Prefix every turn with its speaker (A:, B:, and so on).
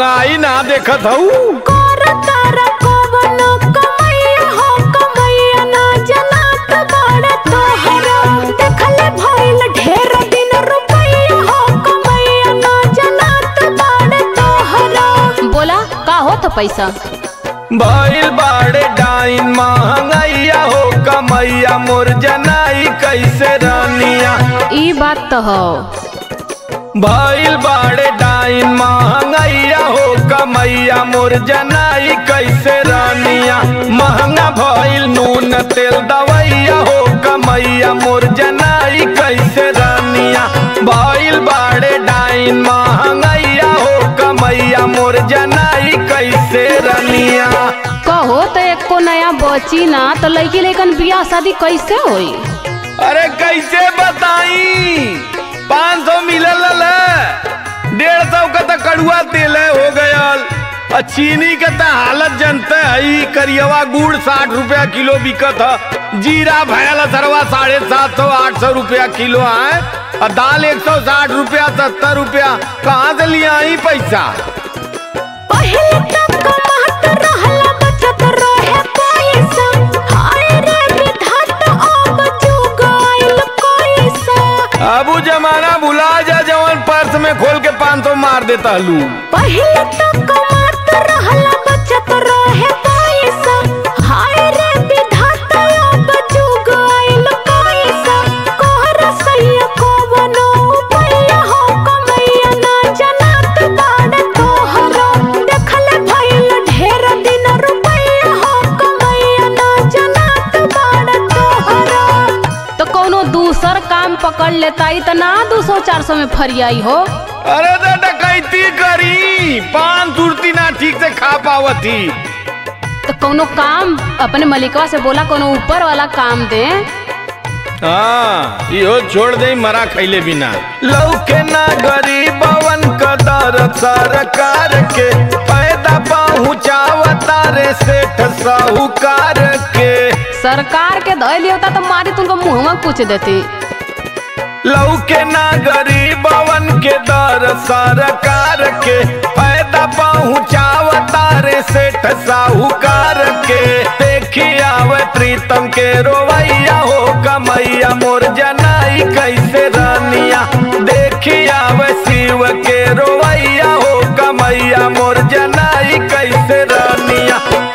A: महंगाई ना देखत हऊ
B: कर तारा कवनो कमैया हो कमैया ना जनात बाड़े तोहरा देखले भइल ढेर दिन रुपैया हो कमैया ना जनात बाड़े तोहरा
C: बोला का होत पैसा
A: भइल बाड़े डाइन महंगैया हो कमैया मोर जनाई कैसे रानिया
C: ई बात तो हो
A: भइल बाड़े डाइन महंगैया हो कमैया मोर जनाई कैसे रानिया महंगा भइल नून तेल दवैया हो कमैया मोर जनाई कैसे रानिया भइल बाड़े डाइन महंगैया हो कमैया मोर जनाई कैसे रानिया
C: कहो तो एको नया बची ना तो लड़की लेकिन बियाह शादी कैसे होई
A: अरे कैसे बताई पाँच सौ मिलल है डेढ़ सौ का तो कड़ुआ तेल है हो गयल और चीनी के तो हालत जनते है करियवा गुड़ साठ रुपया किलो बिकत है जीरा भयल सरवा साढ़े सात सौ आठ सौ रुपया किलो है और दाल एक सौ साठ रुपया सत्तर रुपया कहाँ से लिया ही पैसा
B: पहिले तक कमात रहला बचत रहे पैसा हाय रे विधाता अब जुग आइल पैसा
A: अब उ जमाना भुला जा जवन पर्स में खोल के पाँच सौ मार देता लू
B: पहिले तक कमात रहला बचत रहे पैसा हाय रे विधाता अब जुग आइल पैसा कोहरा सैया कवनो पैया हो कमैया ना जनात बाड़े तोहरा देखले भइल ढेर दिन रुपैया हो कमैया ना जनात बाड़े तोहरा
C: तो कोनो दूसर काम पकड़ लेता ई तो ना दो सौ चार सौ में फरियाई हो
A: अरे तो डकैती करी पान तुरती ना ठीक से खा पावती
C: तो कोनो काम अपने मलिकवा से बोला कोनो ऊपर वाला काम दे
A: हाँ इहो छोड़ दे मरा खैले बिना लौके ना गरीबवन कदर सरकार के पैदा पहुँचावता रे सेठ साहूकार के
C: सरकार के धैली होता तो मारी तुमको मुँह में कुछ देती
A: लौके ना गरीबवन के दर सरकार के पैदा पहुँचावता रे सेठ साहूकार के देखी आवे प्रीतम के रोवैया हो कमैया मोर जा